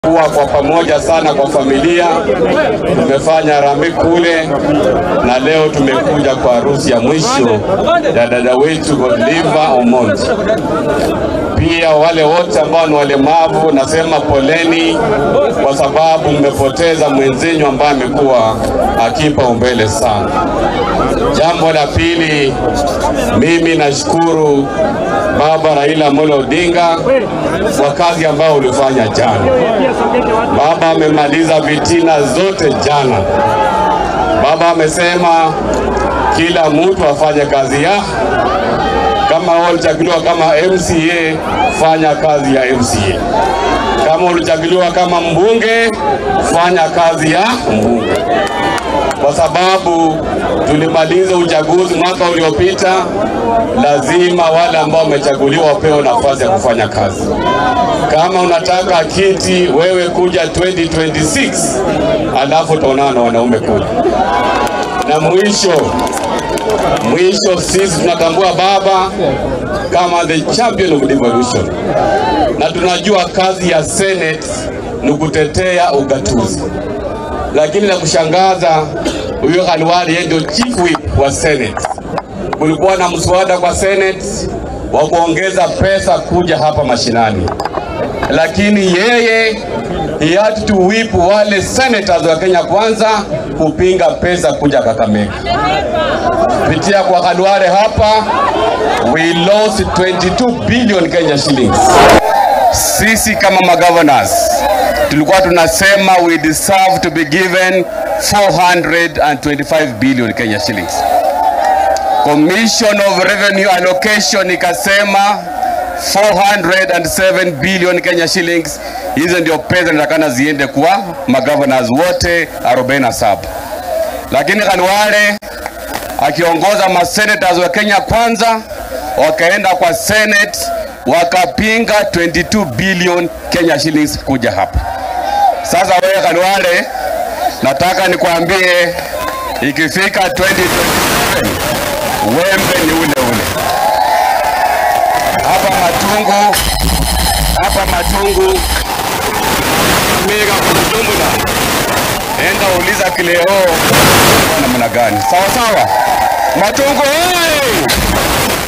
kuwa kwa pamoja sana kwa familia. Tumefanya harambee kule na leo tumekuja kwa harusi ya mwisho ya dada wetu Godliver Omondi. Pia wale wote ambao ni walemavu, nasema poleni, kwa sababu mmepoteza mwenzenyu ambaye amekuwa akipa umbele sana. Jambo la pili, mimi nashukuru Baba Raila Amolo Odinga kwa kazi ambayo ulifanya jana. Baba amemaliza vitina zote jana. Baba amesema kila mtu afanye kazi ya kama wewe ulichaguliwa kama MCA, fanya kazi ya MCA. Kama ulichaguliwa kama mbunge, fanya kazi ya mbunge, kwa sababu tulimaliza uchaguzi mwaka uliopita. Lazima wale ambao wamechaguliwa wapewe nafasi ya kufanya kazi. Kama unataka kiti, wewe kuja 2026 alafu utaonana na wanaume kule. Na mwisho mwisho, sisi tunatambua baba kama the champion of devolution, na tunajua kazi ya Senate ni kutetea ugatuzi, lakini la kushangaza, huyo Khalwale yeye ndio chief whip wa Senate. Kulikuwa na mswada kwa Senate wa kuongeza pesa kuja hapa mashinani, lakini yeye he had to whip wale senators wa Kenya Kwanza kupinga pesa kuja Kakamega. Kupitia kwa Khalwale hapa we lost 22 billion Kenya shillings. Sisi kama magovernors tulikuwa tunasema we deserve to be given 425 billion Kenya shillings. Commission of Revenue Allocation ikasema 407 billion Kenya shillings. Hizo ndio pesa zinatakana ziende kwa magovernors wote 47, lakini Khalwale akiongoza masenators wa Kenya Kwanza wakaenda kwa Senate wakapinga 22 billion Kenya shillings kuja hapa. Sasa wewe Khalwale, nataka nikwambie ikifika 2027 wembe ni ule ule hapa Matungu, hapa Matungu mega kujumla, enda uliza kileo namna gani? Sawa sawa, Matungu hey!